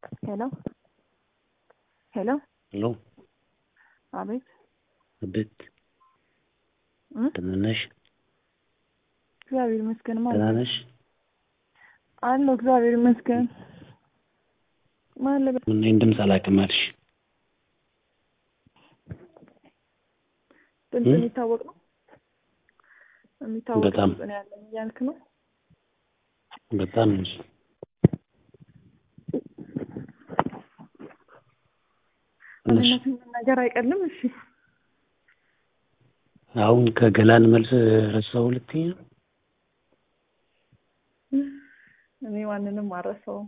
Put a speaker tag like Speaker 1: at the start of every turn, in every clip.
Speaker 1: ሄሎ ሄሎ
Speaker 2: ሄሎ
Speaker 1: አቤት
Speaker 2: አቤት
Speaker 1: እ
Speaker 2: ደህና ነሽ?
Speaker 1: እግዚአብሔር ይመስገን ማን
Speaker 2: ደህና ነሽ?
Speaker 1: አለሁ እግዚአብሔር ይመስገን ማን ልበል
Speaker 2: ምን ይህን ድምፅ አላውቅም አልሽ?
Speaker 1: ድምፅ
Speaker 2: እ?
Speaker 1: የሚታወቅ ነው የሚታወቅ
Speaker 2: በጣም።
Speaker 1: ድምፅ ነው ያለኝ እያልክ ነው
Speaker 2: በጣም እንጂ ትንሽ
Speaker 1: ማንነትን መናገር አይቀልም እሺ
Speaker 2: አሁን ከገላን መልስ ረሳሁ ልትይኝ ነው?
Speaker 1: እኔ ማንንም አልረሳውም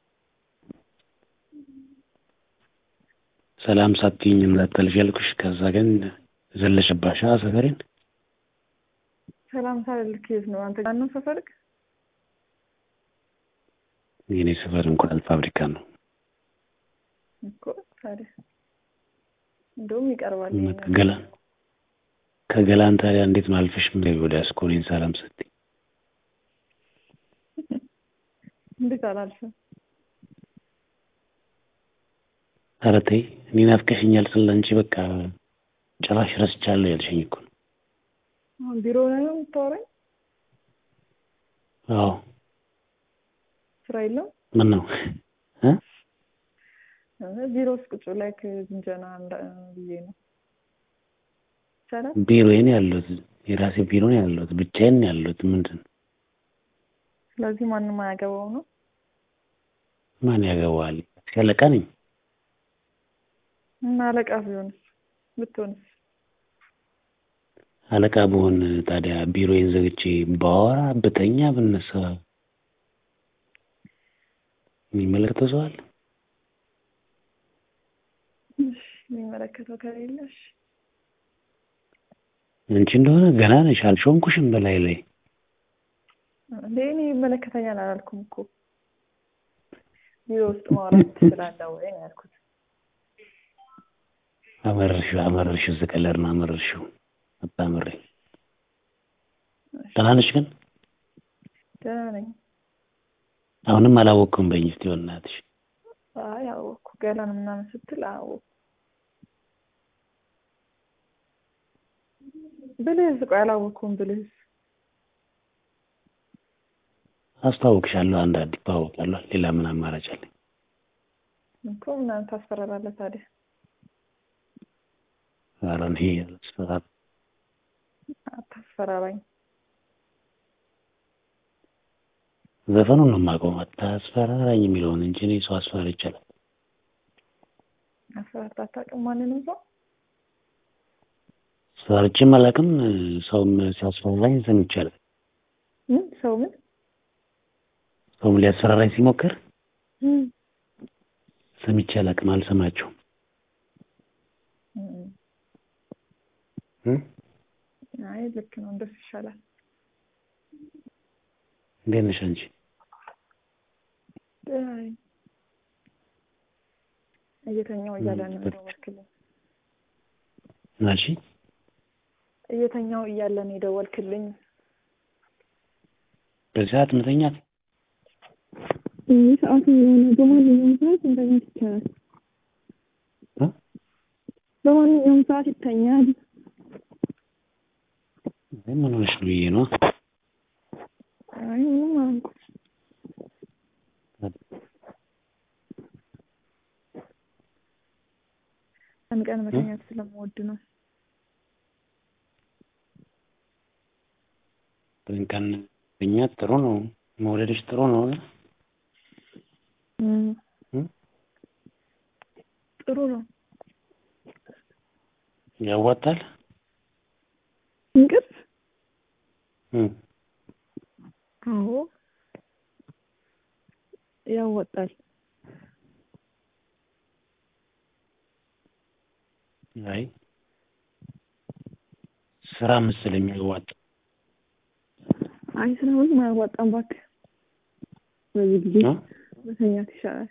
Speaker 2: ሰላም ሳትይኝ እንዳታልፊ ያልኩሽ። ከዛ ግን ዘለሽባሻ ሰፈሬን።
Speaker 1: ሰላም ሳልልክ የት ነው አንተ ጋር ነው ሰፈርክ
Speaker 2: የኔ ሰፈር እንቁላል ፋብሪካ ነው።
Speaker 1: እኮ ታዲያ እንደውም ይቀርባል
Speaker 2: እና
Speaker 1: ይሄ ነገር።
Speaker 2: ከገላን ከገላን ታዲያ እንዴት ነው አልፈሽ ምን ወደ አስኮኔን ሰላም ስትይ?
Speaker 1: እንዴት አላልፍም
Speaker 2: ኧረ ተይ እኔ ናፍቀሽኛል ስለ አንቺ በቃ ጭራሽ ረስቻለሁ ያልሽኝ እኮ ነው።
Speaker 1: አሁን ቢሮ ላይ ነው የምታወራኝ
Speaker 2: አዎ
Speaker 1: ስራ የለም
Speaker 2: ምን ነው እ?
Speaker 1: እ፣ ቢሮ ውስጥ ቁጭ ላይ ዝንጀና እንዳ- ብዬ ነው ይቻላል
Speaker 2: ቢሮዬ ነው ያለሁት። የራሴ ቢሮ ነው ያለሁት። ብቻዬን ነው ያለሁት። ምንድን ነው
Speaker 1: ስለዚህ ማንም አያገባው ነው
Speaker 2: ማን ያገባዋል? አለቃ ነኝ።
Speaker 1: እና አለቃ ቢሆንስ ብትሆንስ
Speaker 2: አለቃ ብሆን ታዲያ ቢሮዬን ዘግቼ ባወራ ብተኛ ብነሳ የሚመለከተው ሰው አለ?
Speaker 1: እሺ የሚመለከተው ከሌለሽ
Speaker 2: አንቺ እንደሆነ ገና ነሽ፣ አልሾምኩሽም በላይ ላይ
Speaker 1: እንዴ እኔ ይመለከተኛል አላልኩም እኮ ቢሮ ውስጥ ማውራት ትችላለህ ወይ ነው ያልኩት
Speaker 2: አመረርሽው አመረርሽው ዝቀለር ነው አመረርሽው አታምሬ ደህና ነሽ ግን
Speaker 1: ደህና ነኝ
Speaker 2: አሁንም አላወቅኩም በይኝ እስኪ በእናትሽ
Speaker 1: አይ አወኩ ገላን ምናምን ስትል አወኩ ብልህስ ቆይ አላወኩም ብልህስ
Speaker 2: አስታውቅሻለሁ አንዳንዴ እተዋወቃለሁ ሌላ ምን አማራጭ አለኝ
Speaker 1: እኮ ምናምን ታስፈራራለህ ታዲያ
Speaker 2: ኧረ እኔ አላስፈራራም
Speaker 1: አታስፈራራኝ
Speaker 2: ዘፈኑን ነው የማውቀው አታስፈራራኝ የሚለውን እንጂ እኔ ሰው አስፈራሪ ይቻላል
Speaker 1: አስፈራርታ አታውቅም ማንንም ሰው
Speaker 2: አስፈራርቼም አላውቅም ሰውም ሲያስፈራራኝ ሰምቼ አላውቅም
Speaker 1: ምን ሰው ምን
Speaker 2: ሰውም ሊያስፈራራኝ ሲሞክር
Speaker 1: ምን
Speaker 2: ሰምቼ አላውቅም አልሰማቸውም
Speaker 1: እም፣
Speaker 2: እ?
Speaker 1: አይ ልክ ነው እንደሱ ይሻላል
Speaker 2: እንዴት ነሽ አንቺ
Speaker 1: ደህና ነኝ እየተኛው እያለ ነው
Speaker 2: እም፣
Speaker 1: የደወልክልኝ
Speaker 2: ምን አልሽ
Speaker 1: እየተኛው እያለ ነው የደወልክልኝ
Speaker 2: በዚህ ሰዓት መተኛት
Speaker 3: ይህ ሰዓቱ የሆነ በማንኛውም ሰዓት መተኛት ይቻላል።
Speaker 2: እ?
Speaker 3: በማንኛውም ሰዓት ይተኛል።
Speaker 2: ምን ሆነሽ ነው ብዬ ነው
Speaker 3: አይ ምንም አላልኩም።
Speaker 1: ቀን ቀን መተኛት ስለምወድ ነው
Speaker 2: ቀን ቀን መተኛት ጥሩ ነው መውለድሽ ጥሩ ነው
Speaker 1: እም፣
Speaker 2: እ?
Speaker 1: ጥሩ ነው
Speaker 2: ያዋጣል
Speaker 3: እንቅልፍ
Speaker 2: እ
Speaker 1: አዎ ያወጣል
Speaker 2: አይ ስራ መሰለኝ የሚያዋጣ
Speaker 3: አይ ስራ ምንም አያዋጣም እባክህ። በዚህ ጊዜ
Speaker 2: እ?
Speaker 3: መተኛት ይሻላል።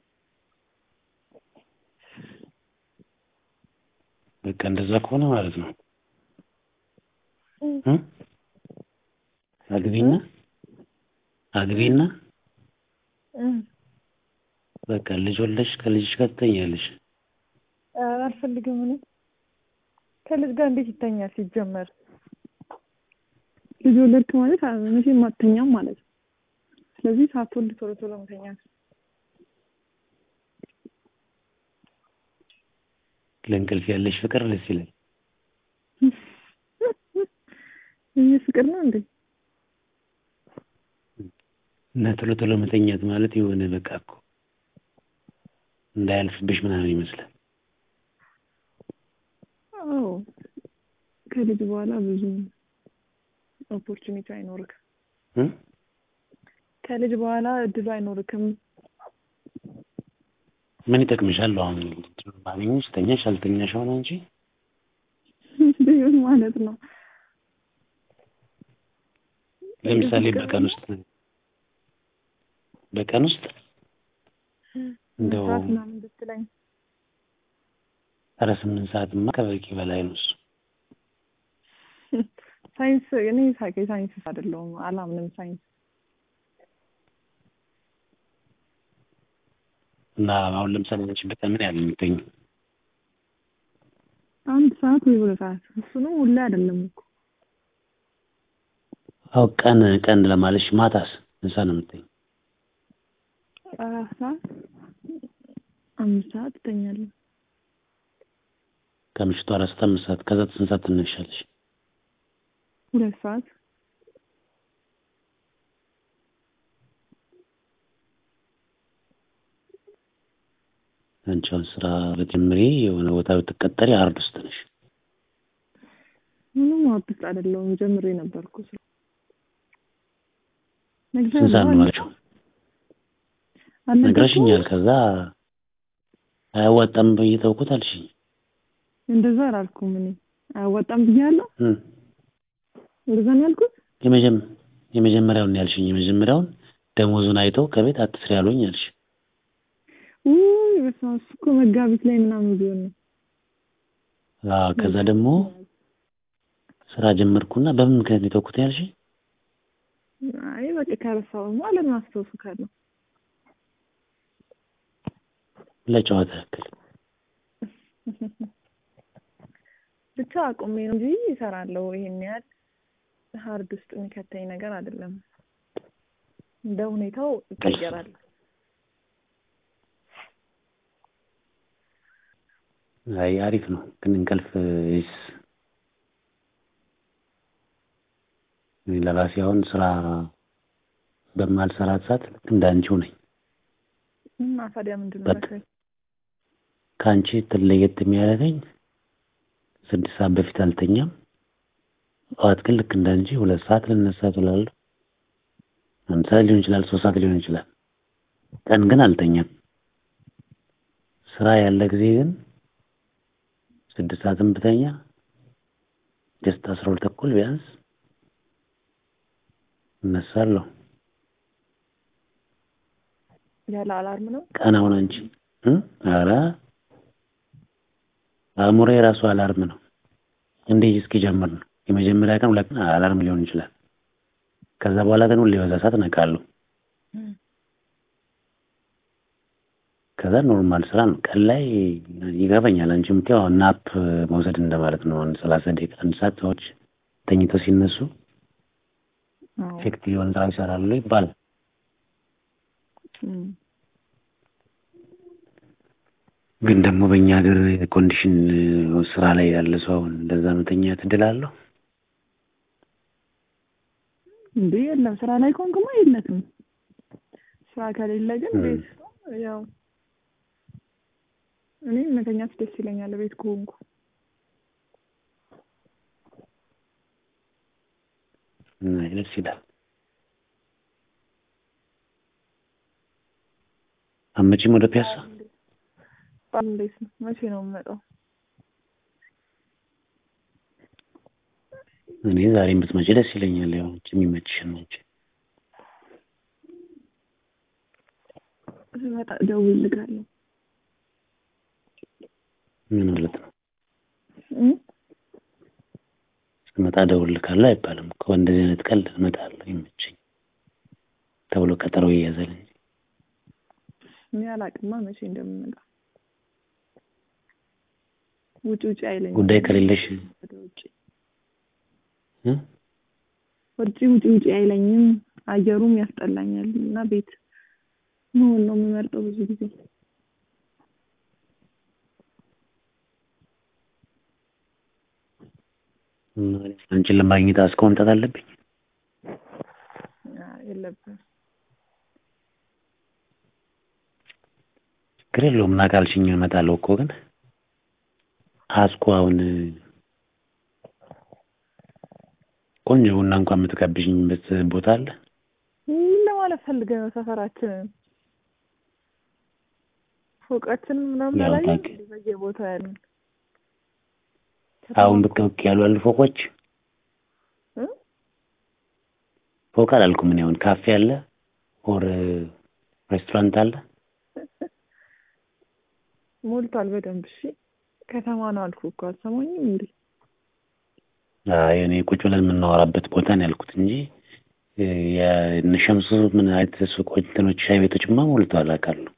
Speaker 2: በቃ እንደዛ ከሆነ ማለት ነው እ? አግቢና አግቢና
Speaker 1: እም፣
Speaker 2: በቃ ልጅ ወለድሽ ከልጅሽ ጋር ትተኛለሽ።
Speaker 1: ኧረ አልፈልግም እኔ ከልጅ ጋር እንዴት ይተኛል ሲጀመር?
Speaker 3: ልጅ ወለድክ ማለት አ- መቼም አትተኛም ማለት ነው። ስለዚህ ሳትወልድ ቶሎ ቶሎ መተኛት
Speaker 2: ለእንቅልፍ ያለሽ ፍቅር ደስ ይላል።
Speaker 3: ይህ ፍቅር ነው እንዴ?
Speaker 2: እና ቶሎ ቶሎ መተኛት ማለት የሆነ በቃ እኮ እንዳያልፍብሽ ምናምን ይመስላል።
Speaker 3: አዎ ከልጅ በኋላ ብዙ ኦፖርቹኒቲ አይኖርክም።
Speaker 2: እ?
Speaker 3: ከልጅ በኋላ እድሉ አይኖርክም።
Speaker 2: ምን ይጠቅምሻል? አሁን ባገኘሽ ተኛሽ አልተኛሽ ሆነ እንጂ
Speaker 3: ቢሆን ማለት ነው።
Speaker 2: ለምሳሌ በቀን ውስጥ በቀን ውስጥ እንደው
Speaker 3: መስራት ምናምን ብትለኝ
Speaker 2: ኧረ ስምንት ሰዓትማ ከበቂ በላይ ነው እሱ።
Speaker 3: ሳይንስ እኔ ሳቄ ሳይንስ አይደለሁም አላምንም ሳይንስ
Speaker 2: እና አሁን ለምሳሌ አንቺ በቀን ምን ያህል የምትተኝ?
Speaker 3: አንድ ሰዓት ወይ ሁለት ሰዓት እሱንም ሁሌ አይደለም እኮ
Speaker 2: አዎ ቀን ቀን ለማለሽ ማታስ እንሳ ነው የምትተኝ?
Speaker 3: አራት ሰዓት አምስት ሰዓት እተኛለሁ።
Speaker 2: ከምሽቱ አራት ሰዓት አምስት ሰዓት ከዛ ስንት ሰዓት ትነሻለሽ?
Speaker 3: ሁለት ሰዓት
Speaker 2: አንቺ አሁን ስራ በጀምሬ የሆነ ቦታ ብትቀጠሪ አርድ ውስጥ ነሽ።
Speaker 3: ምንም አዲስ አይደለሁም ጀምሬ ነበርኩ ስራ
Speaker 2: ስንት ሰዓት ነው ማለችው? ነግረሽኛል። ከዛ አያዋጣም ብዬ ተውኩት አልሽኝ።
Speaker 3: እንደዛ አላልኩም እኔ አያዋጣም ብያለሁ።
Speaker 2: እ
Speaker 3: እንደዛ ነው ያልኩት።
Speaker 2: የመጀመ የመጀመሪያውን ያልሽኝ የመጀመሪያውን ደሞዙን አይተው ከቤት አትስሪ ያሉኝ አልሽ።
Speaker 3: ውይ በስመ አብ እሱ እኮ መጋቢት ላይ ምናምን ቢሆን ነው።
Speaker 2: አዎ ከዛ ደግሞ ስራ ጀመርኩና በምን ምክንያት ነው የተውኩት ያልሽኝ?
Speaker 3: አይ በቃ ከረሳሁማ ለምን አስታውሱካለሁ።
Speaker 2: ለጨዋታ ያክል
Speaker 1: ብቻ አቁሜ ነው እንጂ ይሰራለሁ። ይሄን ያህል ሀርድ ውስጥ የሚከተኝ ነገር አይደለም። እንደ ሁኔታው ይቀየራል።
Speaker 2: አይ አሪፍ ነው ግን እንቅልፍ ይስ እኔ ለራሴ አሁን ስራ በማልሰራት ሰዓት ልክ እንዳንቺው ነኝ።
Speaker 1: እና ታዲያ ምንድን ነው
Speaker 2: በቃ
Speaker 1: መክረኝ?
Speaker 2: ከአንቺ ትለየት የሚያደርገኝ ስድስት ሰዓት በፊት አልተኛም። ጠዋት ግን ልክ እንዳንቺ ሁለት ሰዓት ልነሳ እችላለሁ። አንድ ሰዓት ሊሆን ይችላል፣ ሶስት ሰዓት ሊሆን ይችላል። ቀን ግን አልተኛም። ስራ ያለ ጊዜ ግን ስድስት ሰዓትም ብተኛ ጀስት አስራ ሁለት ተኩል ቢያንስ እነሳለሁ።
Speaker 1: ያለ አላርም ነው።
Speaker 2: ቀን አሁን አንቺ እ ኧረ አእምሮዬ የራሱ አላርም ነው። እንዴት እስኪጀምር ነው። የመጀመሪያ ቀን ሁለት ቀን አላርም ሊሆን ይችላል። ከዛ በኋላ ግን ሁሌ በዛ ሰዓት እነቃለሁ። ከዛ ኖርማል ስራ ነው። ቀን ላይ ይገባኛል። አንቺ የምትይው አሁን ናፕ መውሰድ እንደማለት ነው። አንድ ሰላሳ ደቂቃ አንድ ሰዓት ሰዎች ተኝተው ሲነሱ
Speaker 1: አዎ።
Speaker 2: ኢፌክቲቭ የሆነ ስራ ይሰራሉ ይባላል።
Speaker 1: እም።
Speaker 2: ግን ደግሞ በእኛ ሀገር ኮንዲሽን ስራ ላይ ያለ ሰው አሁን እንደዛ መተኛት እድል አለው?
Speaker 3: እንዴ የለም ስራ ላይ ከሆንክማ የለትም።
Speaker 1: ስራ ከሌለ ግን
Speaker 2: እም።
Speaker 1: ቤት ነው ያው እኔ መተኛት ደስ ይለኛል ቤት ከሆንኩ።
Speaker 2: አይ ደስ ይላል። አመጪም ወደ ፒያሳ
Speaker 1: በዓል እንዴት ነው? መቼ ነው የምመጣው?
Speaker 2: እኔ ዛሬም ብትመጪ ደስ ይለኛል። ያው አንቺ የሚመችሽን ነች።
Speaker 3: ስመጣ እደውልልሃለሁ።
Speaker 2: ምን ማለት ነው?
Speaker 3: እም?
Speaker 2: ስመጣ እደውልልሃለሁ አይባልም እኮ እንደዚህ አይነት ቀልድ እመጣለሁ ይመቸኝ ተብሎ ቀጠሮ ይያዛል እንጂ
Speaker 1: እኔ አላቅማ መቼ እንደምመጣ ውጭ ውጭ አይለኝም።
Speaker 2: ጉዳይ ከሌለሽ
Speaker 1: ወደ ውጭ
Speaker 2: እ?
Speaker 1: ውጭ ውጭ ውጭ አይለኝም። አየሩም ያስጠላኛል እና ቤት መሆን ነው የምመርጠው ብዙ ጊዜ።
Speaker 2: አንቺን ለማግኘት አስኮ መምጣት አለብኝ።
Speaker 1: አይ፣ የለብህም
Speaker 2: ችግር የለውም እና ካልሽኝ እመጣለሁ እኮ ግን አስኮ አሁን ቆንጆ ቡና እንኳን የምትጋብዥኝበት ቦታ አለ?
Speaker 1: ምን ለማለት ፈልገህ ነው? ሰፈራችንን ፎቃችንን ምናምን
Speaker 2: ያው
Speaker 1: አላየህም?
Speaker 2: ታውቂ-
Speaker 1: እንደ በየቦታው ያሉን
Speaker 2: አሁን ብቅ ብቅ ያሉ አሉ ፎቆች።
Speaker 1: እ?
Speaker 2: ፎቅ አላልኩም እኔ አሁን ካፌ አለ ኦር ሬስቶራንት አለ።
Speaker 1: ሞልቷል በደንብ። እሺ ከተማ ነው አልኩህ እኮ አልሰማኝም እንዴ?
Speaker 2: አይ እኔ ቁጭ ብለን የምናወራበት ቦታ ነው ያልኩት እንጂ እ፣ የእነ ሸምሱ ምን አይነት ሱቆች እንትኖች ሻይ ቤቶችማ ሞልተዋል አውቃለሁ።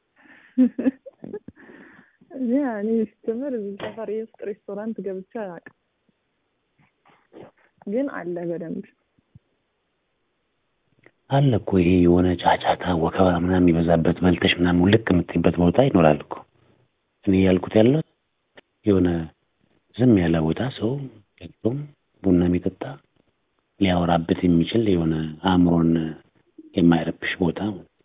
Speaker 1: እኔ እኔ ስትምር እዚህ ሰፈር ውስጥ ሬስቶራንት ገብቼ አላውቅም፣ ግን አለ በደንብ
Speaker 2: አለ እኮ ይሄ የሆነ ጫጫታ ወከባ ምናምን የሚበዛበት በልተሽ ምናምን ውልቅ የምትይበት ቦታ ይኖራል እኮ። እኔ ያልኩት ያለው የሆነ ዝም ያለ ቦታ ሰው ገብቶም ቡና የሚጠጣ ሊያወራበት የሚችል የሆነ አእምሮን የማይረብሽ ቦታ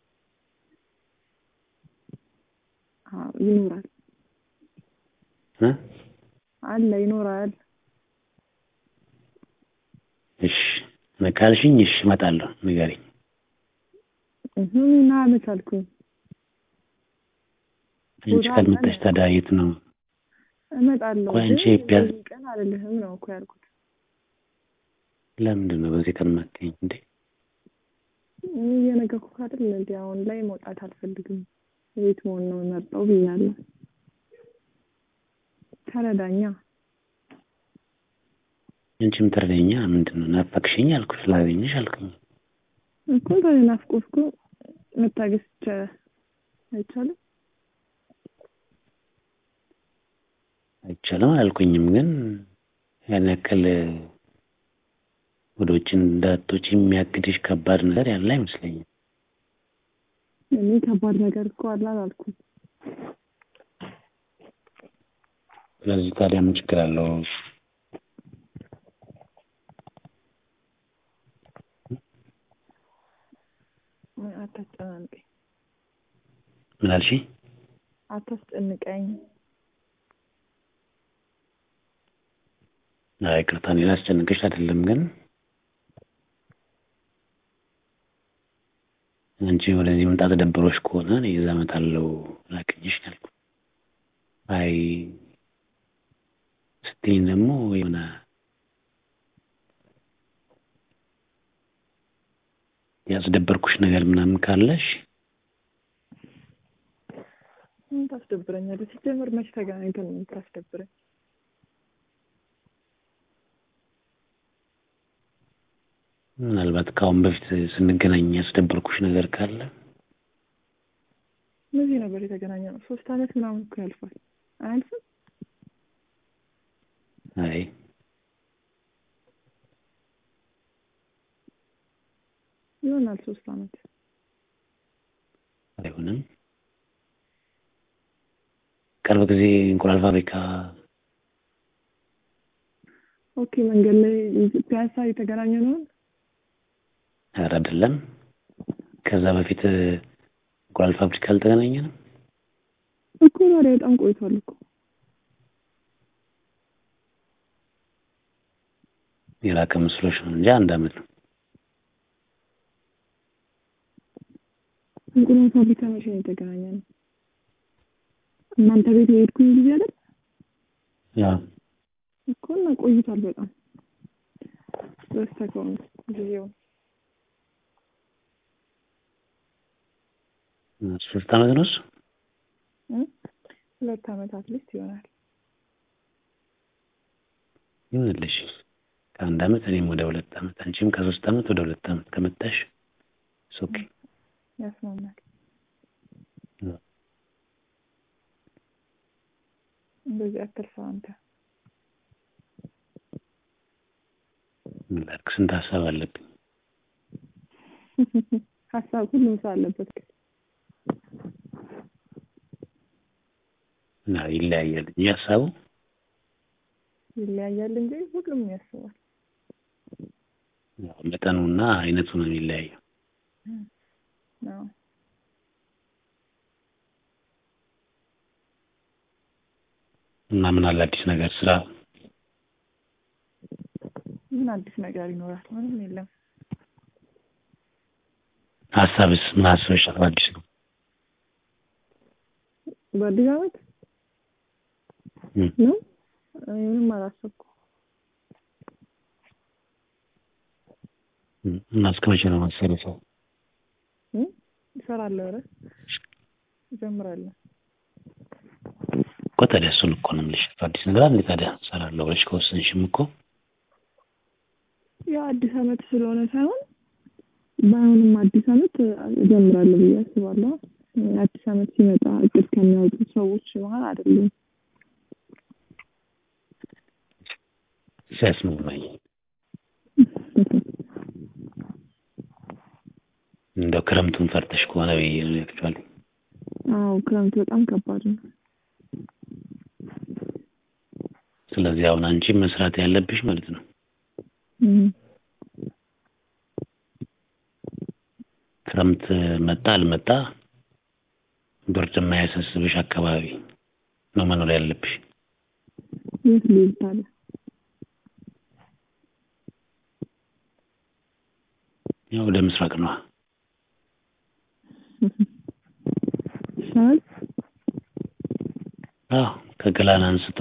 Speaker 1: አዎ፣ ይኖራል
Speaker 2: እ?
Speaker 1: አለ ይኖራል።
Speaker 2: እሺ ካልሽኝ እሺ እመጣለሁ። ንገሪኝ።
Speaker 1: እህ ና አመቻልኩኝ
Speaker 2: አንቺ
Speaker 1: ቦታ
Speaker 2: ካልመጣሽ
Speaker 1: አለ።
Speaker 2: ታዲያ የት ነው?
Speaker 1: እመጣለሁ
Speaker 2: ቆይ አንቺ
Speaker 1: ግን
Speaker 2: ቢያንስ-
Speaker 1: በዚህ ቀን አልልህም ነው እኮ ያልኩት።
Speaker 2: ለምንድን ነው በዚህ ቀን የማትይኝ እንዴ?
Speaker 1: እኔ እየነገርኩህ አይደል እንዴ? አሁን ላይ መውጣት አልፈልግም፣ ቤት መሆን ነው የምመርጠው ብያለሁ። ተረዳኛ።
Speaker 2: አንቺም ትረዳኛ ምንድን ነው? ናፈቅሽኝ አልኩሽ፣ ላገኝሽ አልኩኝ።
Speaker 1: እኮ ተናፍቆት እኮ መታገስ ይቻላል አይቻልም?
Speaker 2: አይቻልም አላልኩኝም፣ ግን ያን ያክል ወደ ውጭ እንዳትወጪ የሚያግድሽ ከባድ ነገር ያለ አይመስለኝም።
Speaker 1: እኔ ከባድ ነገር እኮ አለ አላልኩም።
Speaker 2: ስለዚህ ታዲያ ምን ችግር አለው?
Speaker 1: አታስጨናንቀኝ፣
Speaker 2: ምን አልሽኝ?
Speaker 1: አታስጨንቀኝ።
Speaker 2: አይ ይቅርታ፣ እኔ ላስጨንቅሽ አይደለም፣ ግን አንቺ ወደዚህ መምጣት ደብሮሽ ከሆነ እኔ እዛ እመጣለሁ ላገኝሽ ነው ያልኩት። አይ ስትይኝ ደግሞ የሆነ ያስደበርኩሽ ነገር ምናምን ካለሽ
Speaker 1: ምን ታስደብረኛለህ? ሲጀምር መች ተገናኝተን ነው የምታስደብረኝ?
Speaker 2: ምናልባት ከአሁን በፊት ስንገናኝ ያስደበርኩሽ ነገር ካለ
Speaker 1: እነዚህ ነበር የተገናኘ ነው። ሶስት አመት ምናምን እኮ ያልፋል። አያልፍም?
Speaker 2: አይ
Speaker 1: ይሆናል ሶስት አመት።
Speaker 2: አይሆንም። ቅርብ ጊዜ እንቁላል ፋብሪካ
Speaker 1: ኦኬ፣ መንገድ ላይ ፒያሳ የተገናኘ ነው።
Speaker 2: ኧረ አይደለም። ከዛ በፊት እንቁላል ፋብሪካ አልተገናኘንም።
Speaker 1: እኮ ታዲያ በጣም ቆይቷል እኮ።
Speaker 2: የራቀ መስሎሽ ነው እንጂ አንድ አመት ነው።
Speaker 1: እንቁላል ፋብሪካ መቼ ነው የተገናኘ ነው? እናንተ ቤት የሄድኩኝ ጊዜ አይደል
Speaker 2: ያው
Speaker 1: እኮ እና ቆይቷል በጣም በስተከውን ጊዜው
Speaker 2: ሶስት አመት ነው እሱ።
Speaker 1: እ? ሁለት አመታት ሊስት ይሆናል።
Speaker 2: ይሁንልሽ ከአንድ አመት እኔም ወደ ሁለት አመት አንቺም ከሶስት አመት ወደ ሁለት አመት ከመጣሽ ኦኬ።
Speaker 1: ያስማማል። እንደዚህ አትልፋ አንተ።
Speaker 2: ምን ላድርግ? ስንት ሀሳብ አለብኝ።
Speaker 1: ሀሳብ ሁሉም ሰው አለበት። ግን
Speaker 2: እና ይለያያል እንጂ ሀሳቡ
Speaker 1: ይለያያል እንጂ ሁሉም ያስባል።
Speaker 2: ያው መጠኑና አይነቱ ነው የሚለያየው።
Speaker 1: አዎ
Speaker 2: እና ምን አለ አዲስ ነገር ስራ
Speaker 1: ምን አዲስ ነገር ይኖራል? ምንም የለም።
Speaker 2: ሀሳብስ ምን አስበሽ ነው አዲስ ነው?
Speaker 1: በአዲስ ዓመት
Speaker 2: እም።
Speaker 1: ነው እኔ ምንም አላሰብኩም።
Speaker 2: እም። እና እስከ መቼ ነው መሰለህ ሰው
Speaker 1: እም? እሰራለሁ። ኧረ እጀምራለሁ።
Speaker 2: እኮ ታዲያ እሱን እኮ ነው የምልሽ። አዲስ ነገር አለ ታዲያ እሰራለሁ ብለሽ ከወሰንሽም እኮ
Speaker 1: ያው አዲስ ዓመት ስለሆነ ሳይሆን ባይሆንም አዲስ ዓመት እጀምራለሁ ብዬ አስባለሁ። አዲስ ዓመት ሲመጣ እቅድ ከሚያወጡ ሰዎች መሀል አይደለም።
Speaker 2: ሲያስማማኝ እንደው ክረምቱን ፈርተሽ ከሆነ ብዬ ነው ያክቹዋሊ።
Speaker 1: አዎ ክረምት በጣም ከባድ ነው።
Speaker 2: ስለዚህ አሁን አንቺ መስራት ያለብሽ ማለት ነው
Speaker 1: እም።
Speaker 2: ክረምት መጣ አልመጣ ብርድ የማያሳስብሽ አካባቢ ነው መኖር ያለብሽ።
Speaker 1: የት ልሂድ ታዲያ?
Speaker 2: ያው ወደ ምስራቅ ነዋ።
Speaker 1: ይሻላል።
Speaker 2: አዎ ከገላን አንስቶ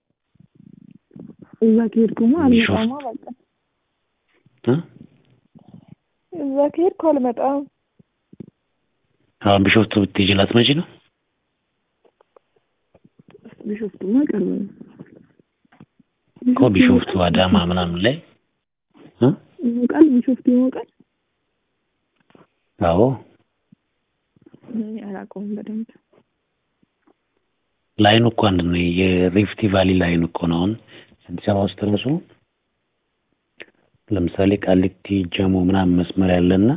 Speaker 1: እዛ ከሄድኩማ አልመጣማ በቃ
Speaker 2: እ
Speaker 1: እዛ ከሄድኩ አልመጣም።
Speaker 2: አሁን ቢሾፍቱ ብትሄጂ ላትመጪ ነው?
Speaker 1: ቢሾፍቱማ ቅርብ ነው።
Speaker 2: እኮ ቢሾፍቱ አዳማ ምናምን ላይ እ
Speaker 1: ይሞቃል። ቢሾፍቱ ይሞቃል።
Speaker 2: አዎ
Speaker 1: እኔ አላውቀውም በደንብ።
Speaker 2: ላይኑ እኮ አንድ ነው። የሪፍቲ ቫሊ ላይን እኮ ነው። አሁን አዲስ አበባ ውስጥ ራሱ ለምሳሌ ቃሊቲ ጀሞ ምናምን መስመር ያለና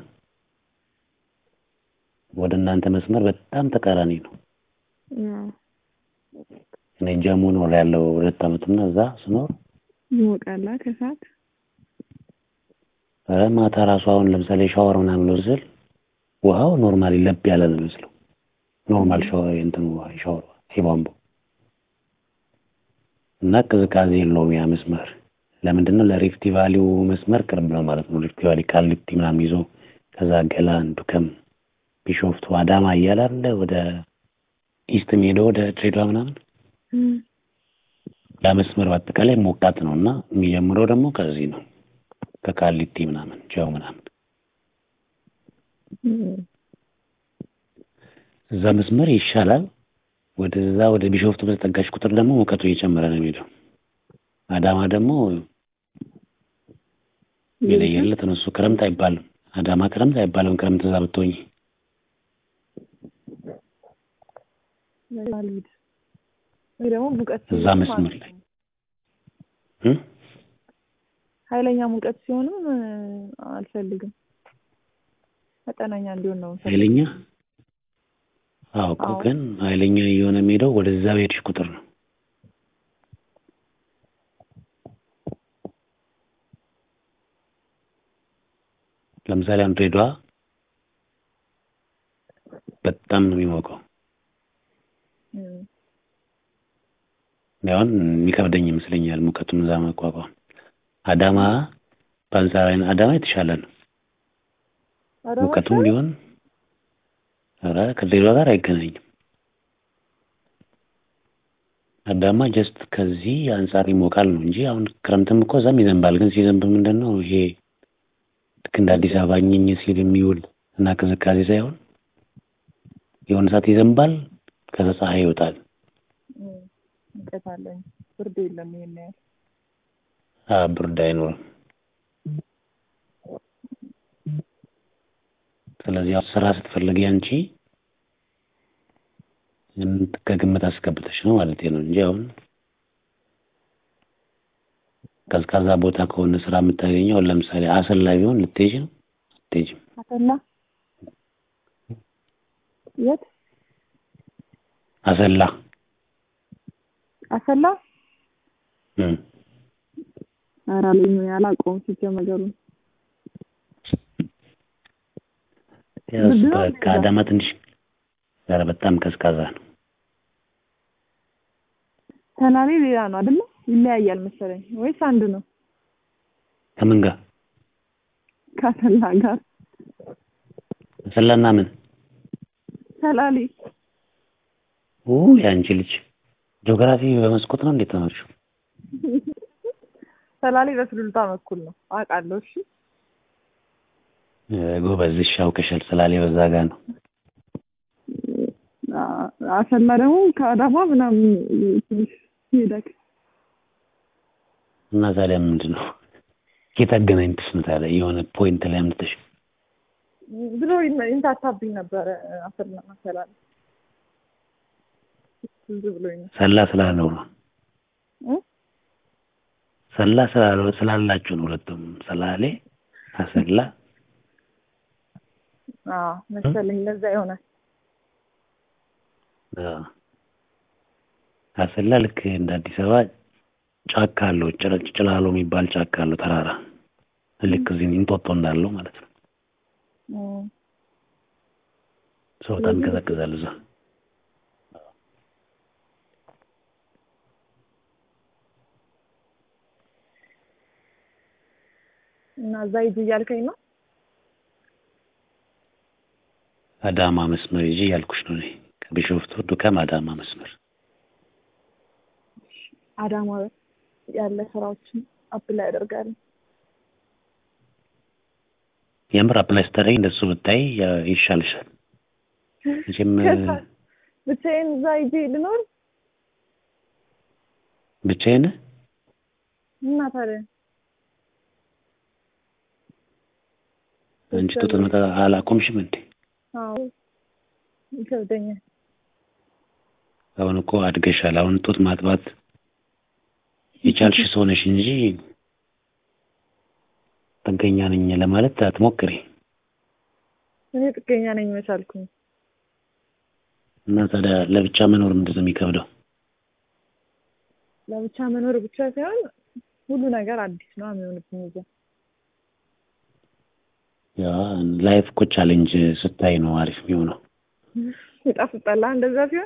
Speaker 2: ወደ እናንተ መስመር በጣም ተቃራኒ ነው።
Speaker 1: አዎ
Speaker 2: እኔ ጀሞ ነው ያለው ሁለት ዓመትና እዛ ስኖር
Speaker 1: ይሞቃላ ከሰዓት
Speaker 2: ኧረ ማታ ራሱ አሁን ለምሳሌ ሻወር ምናምን ልወስድ ስል ውሃው ኖርማሊ ለብ ያለ ነው የሚመስለው። ኖርማል ሻወር እንትን ውሃ ሻወር የቧንቧ እና ቅዝቃዜ የለውም ያ መስመር። ለምንድን ነው ለሪፍቲ ቫሊው መስመር ቅርብ ነው ማለት ነው። ሪፍቲ ቫሊ ቃሊቲ ምናምን ይዞ ከዛ ገላን፣ ዱከም፣ ቢሾፍቱ፣ አዳማ እያለ አለ ወደ ኢስት የሚሄደው ወደ ድሬዳዋ ምናምን
Speaker 1: እም።
Speaker 2: ያ መስመር በአጠቃላይ ሞቃት ነው እና የሚጀምረው ደግሞ ከዚህ ነው ከቃሊቲ ምናምን ጃው ምናምን
Speaker 1: እም።
Speaker 2: እዛ መስመር ይሻላል። ወደዛ ወደ ቢሾፍቱ በተጠጋሽ ቁጥር ደግሞ ሙቀቱ እየጨመረ ነው የሚሄደው። አዳማ ደግሞ የለየለት ነው እሱ ክረምት አይባልም። አዳማ ክረምት አይባልም። ክረምት እዛ ብትሆኝ
Speaker 1: አልሄድ ወይ ደግሞ ሙቀት
Speaker 2: እዛ
Speaker 1: ሲሆንም
Speaker 2: መስመር ላይ
Speaker 1: አልሄድም።
Speaker 2: እ?
Speaker 1: ኃይለኛ ሙቀት ሲሆንም እ፣ አልፈልግም። መጠነኛ እንዲሆን ነው የምፈልገው።
Speaker 2: ኃይለኛ አዎ እኮ
Speaker 1: አዎ።
Speaker 2: ግን ኃይለኛ እየሆነ የሚሄደው ወደዛ በሄድሽ ቁጥር ነው። ለምሳሌ አሁን ድሬዳዋ በጣም ነው የሚሞቀው።
Speaker 1: እም።
Speaker 2: እኔ አሁን የሚከብደኝ ይመስለኛል ሙቀቱን እዛ መቋቋም። አዳማ በአንጻራዊ አዳማ የተሻለ ነው።
Speaker 1: አዳማ
Speaker 2: ሙቀቱም
Speaker 1: ይሻላል?
Speaker 2: ቢሆን ኧረ ከድሬዳዋ ጋር አይገናኝም። አዳማ ጀስት ከዚህ አንጻር ይሞቃል ነው እንጂ አሁን ክረምትም እኮ እዛም ይዘንባል። ግን ሲዘንብ ምንድን ነው ይሄ ልክ እንደ አዲስ አበባ ኝኝ ሲል የሚውል እና ቅዝቃዜ ሳይሆን የሆነ ሰዓት ይዘንባል፣ ከዛ ፀሐይ ይወጣል።
Speaker 1: እም። ሙቀት አለኝ። ብርድ የለም ይሄን ያህል።
Speaker 2: አ ብርድ አይኖርም። ስለዚህ ያው ስራ ስትፈልጊ አንቺ ከግምት አስገብተሽ ነው ማለት ነው እንጂ አሁን ቀዝቃዛ ቦታ ከሆነ ስራ የምታገኘው አሁን ለምሳሌ አሰላ ቢሆን ልትሄጂ ነው አትሄጂም?
Speaker 1: አሰላ የት
Speaker 2: አሰላ
Speaker 1: አሰላ
Speaker 2: እም
Speaker 1: ኧረ አለኝ አላውቀውም ሲጀመር ነገሩን
Speaker 2: ያው
Speaker 1: ምንድን ነው
Speaker 2: በ- ከአዳማ ትንሽ ኧረ በጣም ቀዝቃዛ ነው።
Speaker 1: ሰላሌ ሌላ ነው አይደለ? ይለያያል መሰለኝ ወይስ አንድ ነው?
Speaker 2: ከምን ጋር
Speaker 1: ከሰላ ጋር
Speaker 2: አሰላና ምን
Speaker 1: ሰላሌ
Speaker 2: ኦ የአንቺ ልጅ ጂኦግራፊ በመስኮት ነው እንዴት ተማርሽው?
Speaker 1: ሰላሌ በሱሉልታ በኩል ነው አውቃለሁ። እሺ
Speaker 2: እ ጎበዝ እሺ አውቀሻል። ስላሌ በዛ ጋር ነው።
Speaker 1: አ- አሰላ ደግሞ ከአዳማ ምናምን ትንሽ ይሄዳል።
Speaker 2: እና ታዲያ ምንድን ነው ጌታ አገናኝተሽ ነው ታዲያ የሆነ ፖይንት ላይ አምጥተሽ
Speaker 1: ብሎ ይን- ይንታታብኝ ነበረ አሰላ ሰላሌ ትዝ ብሎኝ ነው
Speaker 2: ሰላ ስላለው ነው
Speaker 1: እ?
Speaker 2: ሰላ ስላለው ስላላችሁ ነው ሁለቱም ሰላሌ አሰላ
Speaker 1: አዎ መሰለኝ ለዛ ይሆናል።
Speaker 2: አ አሰላ ልክ እንደ አዲስ አበባ ጫካ አለው ጭረ- ጭላሎ የሚባል ጫካ አለው ተራራ ልክ እዚህ እንጦጦ እንዳለው ማለት ነው።
Speaker 1: እም፣
Speaker 2: ሰው በጣም ይቀዘቅዛል እዛ።
Speaker 1: እና እዛ ሂጂ እያልከኝ ነው?
Speaker 2: አዳማ መስመር ይዤ ያልኩሽ ነው እኔ ከቢሾፍቱ ዱከም አዳማ መስመር
Speaker 1: አዳማ ያለ ስራዎችን አፕላይ ያደርጋል።
Speaker 2: የምር አፕላይ ስታደርጊ እንደሱ ብታይ ያ- ይሻልሻል። መቼም
Speaker 1: ከዛ ብቻዬን እዛ ሂጂ ልኖር
Speaker 2: ብቻዬን
Speaker 1: እና ታዲያ
Speaker 2: አንቺ ጡት መጣ አላቆምሽም እንዴ?
Speaker 1: አዎ ይከብደኛል።
Speaker 2: አሁን እኮ አድገሻል። አሁን ጡት ማጥባት የቻልሽ ሰው ነሽ እንጂ ጥገኛ ነኝ ለማለት አትሞክሪ።
Speaker 1: እኔ ጥገኛ ነኝ መቻልኩኝ።
Speaker 2: እና ታዲያ ለብቻ መኖር ምንድን ነው የሚከብደው?
Speaker 1: ለብቻ መኖር ብቻ ሳይሆን ሁሉ ነገር አዲስ ነው የሚሆንብኝ እዛ።
Speaker 2: ያ ላይፍ እኮ ቻሌንጅ ስታይ ነው አሪፍ የሚሆነው።
Speaker 1: ይጣፍጣል እንደዛ ሲሆን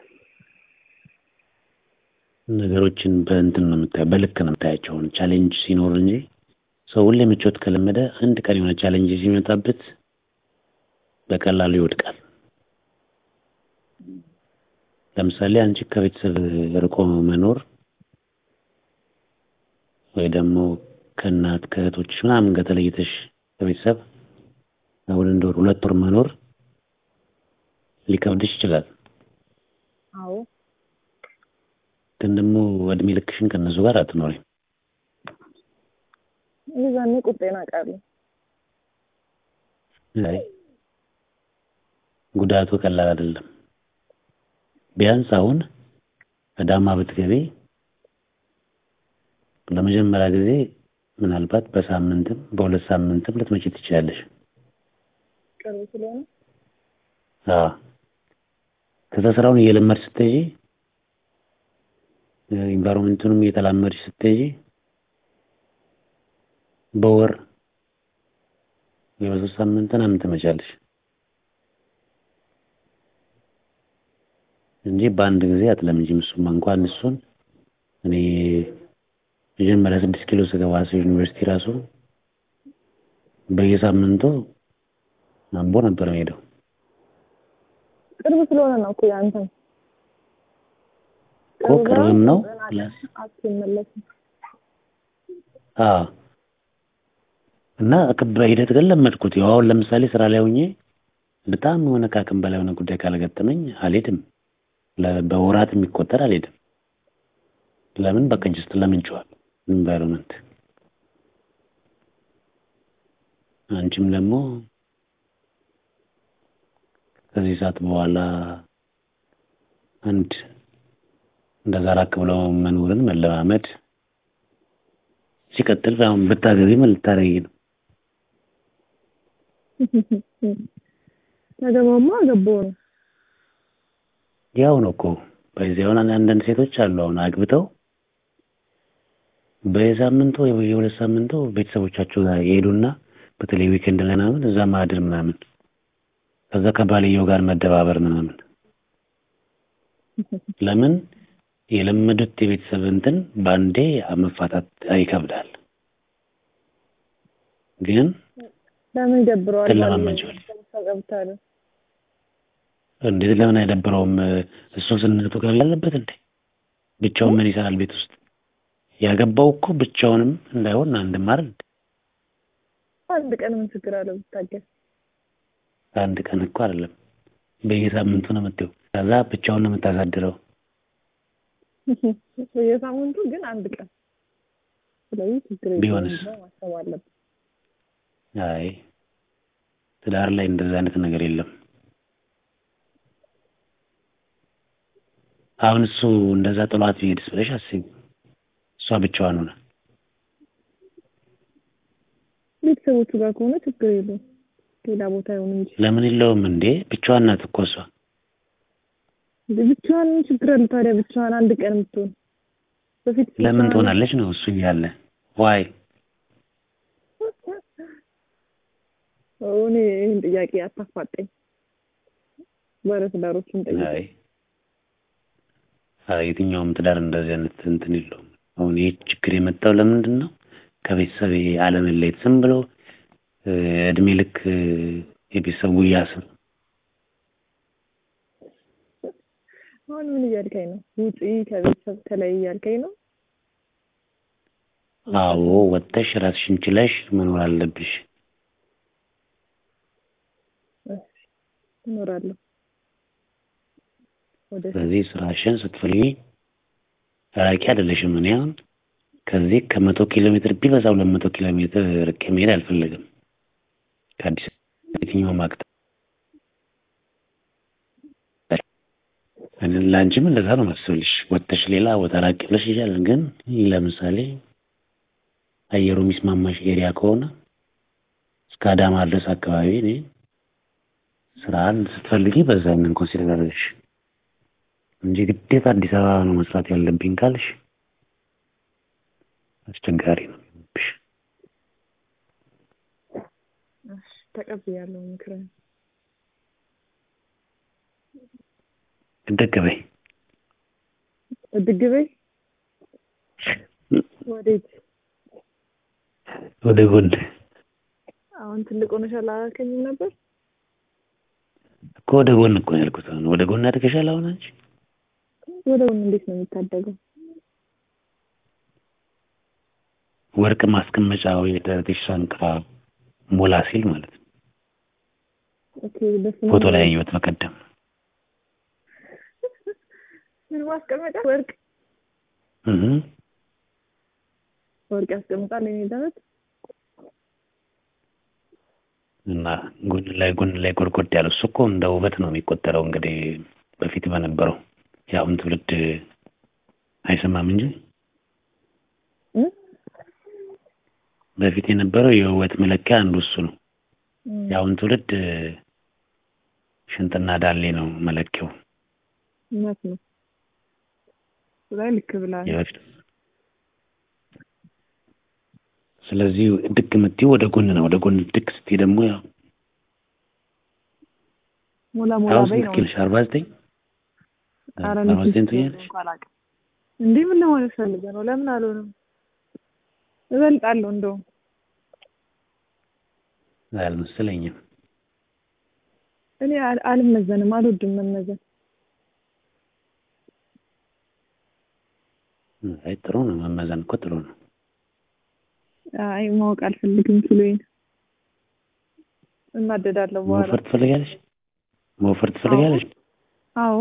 Speaker 2: ነገሮችን በእንትን ነው የምታየው፣ በልክ ነው የምታያቸው። አሁን ቻሌንጅ ሲኖር እንጂ ሰው ሁሌ ምቾት ከለመደ አንድ ቀን የሆነ ቻሌንጅ ሲመጣበት በቀላሉ ይወድቃል። ለምሳሌ አንቺ ከቤተሰብ ርቆ መኖር ወይ ደግሞ ከእናት ከእህቶች ምናምን ጋር ተለይተሽ ከቤተሰብ አሁን እንደ ወር ሁለት ወር መኖር ሊከብድሽ ይችላል።
Speaker 1: አዎ
Speaker 2: ግን ደግሞ እድሜ ልክሽን ከእነሱ ጋር አትኖሪም።
Speaker 1: የዛኔ ቁጤን አውቃለሁ።
Speaker 2: አይ ጉዳቱ ቀላል አይደለም። ቢያንስ አሁን አዳማ ብትገቢ ለመጀመሪያ ጊዜ ምናልባት በሳምንትም በሁለት ሳምንትም ልትመጪ ትችላለሽ።
Speaker 1: ቅርብ ስለሆነ
Speaker 2: አዎ ከዛ ስራውን እየለመድሽ ስትሄጂ ኢንቫይሮንመንቱንም እየተላመድሽ ስትሄጂ በወር ወይ በሶስት ሳምንት ምናምን ትመጫለሽ እንጂ በአንድ ጊዜ አትለምጂም። እሱማ እንኳን እሱን እኔ መጀመሪያ ስድስት ኪሎ ስገባ ሰው ዩኒቨርሲቲ ራሱ በየሳምንቱ አምቦ ነበር የምሄደው።
Speaker 1: ቅርብ ስለሆነ ነው እኮ ያንተም
Speaker 2: እኮ ቅርብም ነው
Speaker 1: ገና
Speaker 2: ፕላስ
Speaker 1: አትመለስም።
Speaker 2: አዎ እና በሂደት ግን ለመድኩት። ያው አሁን ለምሳሌ ስራ ላይ ሆኜ በጣም የሆነ ከአቅም በላይ የሆነ ጉዳይ ካልገጠመኝ አልሄድም። ለ- በወራት የሚቆጠር አልሄድም። ለምን በቃ ጅስት ለምንችዋል ኢንቫይሮንመንት። አንቺም ደግሞ ከዚህ ሰዓት በኋላ አንድ እንደዛ ራቅ ብለው መኖርን መለማመድ ሲቀጥል አሁን ብታገቢ ምን ልታረጊ ነው?
Speaker 1: ተገባማ ገባው ነው
Speaker 2: ያው ነው እኮ በዚህ አሁን አንዳንድ ሴቶች አሉ አሁን አግብተው በየሳምንቱ ወይ የሁለት ሳምንቱ ቤተሰቦቻቸው ጋር ይሄዱና በተለይ ዊኬንድ ላይ ምናምን እዛ ማድር ምናምን ከዛ ከባልየው ጋር መደባበር ምናምን ለምን የለመዱት የቤተሰብ እንትን በአንዴ መፋታት ይከብዳል። ግን
Speaker 1: ለምን ይደብረዋል?
Speaker 2: ትለማመጪዋለሽ።
Speaker 1: ገብታለ
Speaker 2: እንዴት ለምን አይደብረውም? እሱ ስነቱ ጋር ያለበት እንዴ ብቻውን ምን ይሰራል ቤት ውስጥ? ያገባው እኮ ብቻውንም እንዳይሆን አንድም አይደል?
Speaker 1: አንድ ቀን ምን ችግር አለው ብታገል?
Speaker 2: አንድ ቀን እኮ አይደለም በየሳምንቱ ነው የምትይው። ከዛ ብቻውን ነው የምታሳድረው።
Speaker 1: በየሳምንቱ ግን አንድ ቀን። ስለዚህ ችግር የለውም
Speaker 2: ቢሆንስ?
Speaker 1: ብለው ማሰብ አለብን።
Speaker 2: አይ ትዳር ላይ እንደዛ አይነት ነገር የለም። አሁን እሱ እንደዛ ጥሏት ቢሄድስ ብለሽ አስቢ። እሷ ብቻዋን ሆነ
Speaker 1: ቤተሰቦቹ ጋር ከሆነ ችግር የለውም። ሌላ ቦታ ይሁን እንጂ
Speaker 2: ለምን የለውም እንዴ? ብቻዋን ናት እኮ እሷ።
Speaker 1: ብቻዋን ምን ችግር አለ ታዲያ? ብቻዋን አንድ ቀን የምትሆን በፊት
Speaker 2: ለምን
Speaker 1: ብቻዋን-
Speaker 2: ትሆናለች ነው እሱ እያለ ዋይ
Speaker 1: እኔ ይህን ጥያቄ አታፋጠኝ። ባለትዳሮችን ጠይቅ።
Speaker 2: አይ አይ የትኛውም ትዳር እንደዚህ አይነት እንትን የለውም። አሁን ይህ ችግር የመጣው ለምንድን ነው? ከቤተሰብ አለመለየት ዝም ብሎ እ፣ እድሜ ልክ እ፣ የቤተሰብ ጉያ ስር
Speaker 1: አሁን ምን እያልከኝ ነው? ውጪ ከቤተሰብ ተለይ እያልከኝ ነው?
Speaker 2: አዎ ወጥተሽ ራስሽን ችለሽ መኖር አለብሽ።
Speaker 1: እሺ እኖራለሁ። ወደ
Speaker 2: ስለዚህ ስራሽን ስትፈልጊ ራቂ አይደለሽም። እኔ አሁን ከዚህ ከመቶ ኪሎ ሜትር ቢበዛ ሁለት መቶ ኪሎ ሜትር ርቄ መሄድ አልፈለግም። ከአዲስ የትኛውም አቅጣጫ እኔ ለአንቺም እንደዛ ነው ማስብልሽ። ወጥተሽ ሌላ ቦታ ራቅ ብለሽ ይሻላል። ግን ለምሳሌ አየሩ የሚስማማሽ ኤሪያ ከሆነ እስከ አዳማ ድረስ አካባቢ እኔ ስራን ስትፈልጊ በዛ ምን ኮንሲደር አድርገሽ እንጂ ግዴታ አዲስ አበባ ነው መስራት ያለብኝ ካልሽ አስቸጋሪ ነው የሚሆንብሽ።
Speaker 1: እሺ ተቀብያለሁ ምክርን።
Speaker 2: እደግ በይ።
Speaker 1: እድግ በይ። ወዴት?
Speaker 2: ወደ ጎን
Speaker 1: አሁን ትልቅ ሆነሻል አላልከኝም ነበር?
Speaker 2: እኮ ወደ ጎን እኮ ነው ያልኩት። አሁን ወደ ጎን አድርገሻል። አሁን አንቺ
Speaker 1: ወደ ጎን እንዴት ነው የሚታደገው?
Speaker 2: ወርቅ ማስቀመጫ ወይ ደረትሽ ሳንቃ ሞላ ሲል ማለት ነው።
Speaker 1: ኦኬ በስመ
Speaker 2: ፎቶ
Speaker 1: አብ።
Speaker 2: ላይ ያየሁት በቀደም።
Speaker 1: ምን ማስቀመጫ? ወርቅ
Speaker 2: እህ
Speaker 1: ወርቅ ያስቀምጣል የኔ ደረት?
Speaker 2: እና ጎን ላይ ጎን ላይ ጎድጎድ ያለው እሱ እኮ እንደ ውበት ነው የሚቆጠረው። እንግዲህ በፊት በነበረው የአሁን ትውልድ አይሰማም እንጂ
Speaker 1: እ?
Speaker 2: በፊት የነበረው የውበት መለኪያ አንዱ እሱ ነው።
Speaker 1: እም፣
Speaker 2: የአሁን ትውልድ ሽንጥና ዳሌ ነው መለኪያው።
Speaker 1: እውነት ነው። እሱ ላይ ልክ ብላል።
Speaker 2: የበፊት ስለዚህ ድክ የምትይው ወደ ጎን ነው። ወደ ጎን ድክ ስትይ ደግሞ ያው
Speaker 1: ሞላ ሞላ
Speaker 2: አሁን
Speaker 1: በይ
Speaker 2: ስንት
Speaker 1: ነው።
Speaker 2: ኪሎሽ? አርባ ዘጠኝ
Speaker 1: ኧረ
Speaker 2: አርባ
Speaker 1: እኔ
Speaker 2: ዘጠኝ
Speaker 1: ስንት
Speaker 2: ትሆኛለሽ?
Speaker 1: እንኳን አላውቅም። እንዴ ምን ለማለት ፈልገህ ነው? ለምን አልሆነም? እበልጣለሁ እንደውም
Speaker 2: አልመሰለኝም።
Speaker 1: እኔ አል- አልመዘንም፣ አልወድም መመዘን።
Speaker 2: አይ ጥሩ ነው መመዘን እኮ ጥሩ ነው።
Speaker 1: አይ ማወቅ አልፈልግም ኪሎዬን። እናደዳለሁ በኋላ።
Speaker 2: መወፈር ትፈልጋለሽ? መወፈር ትፈልጋለሽ?
Speaker 1: አዎ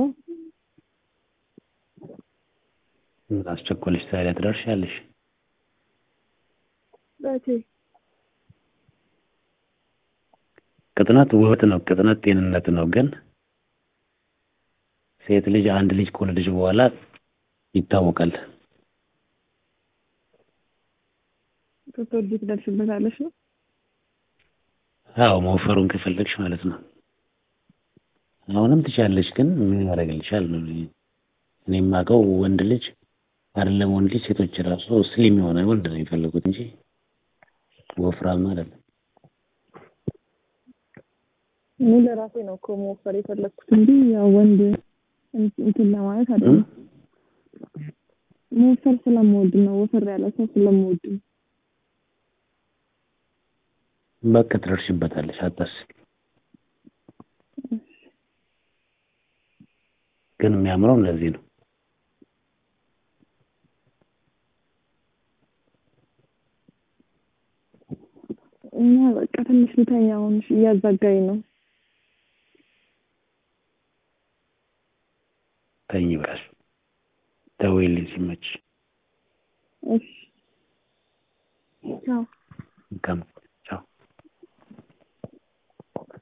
Speaker 2: ምን አስቸኮለሽ ታዲያ ትደርሻለሽ።
Speaker 1: በቴ
Speaker 2: ቅጥነት ውበት ነው፣ ቅጥነት ጤንነት ነው። ግን ሴት ልጅ አንድ ልጅ ከወለደች በኋላ ይታወቃል።
Speaker 1: ስትወልጂ ትደርሽበታለሽ ነው?
Speaker 2: አዎ መወፈሩን ከፈለግሽ ማለት ነው። አሁንም ትችያለሽ፣ ግን ምን ያደርግልሻል ነው። እኔ የማውቀው ወንድ ልጅ አይደለም ወንድ ልጅ ሴቶች ራሱ ስሊም የሆነ ወንድ ነው የሚፈልጉት እንጂ ወፍራም አይደለም።
Speaker 1: እኔ ለራሴ ነው እኮ መወፈር የፈለግኩት እንጂ ያው ወንድ እንትን ለማለት አይደለም። መወፈር ስለምወድ ነው፣ ወፈር ያለ ሰው ስለምወድ ነው።
Speaker 2: በቃ ትደርሽበታለሽ፣ አታስቢ። ግን የሚያምረው እንደዚህ ነው።
Speaker 1: እና በቃ ትንሽ ልተኛ አሁን እያዛጋኝ ነው።
Speaker 2: ተኝ ብላሽ ደውዪልኝ ሲመችሽ።
Speaker 1: እሺ ቻው።
Speaker 2: መልካም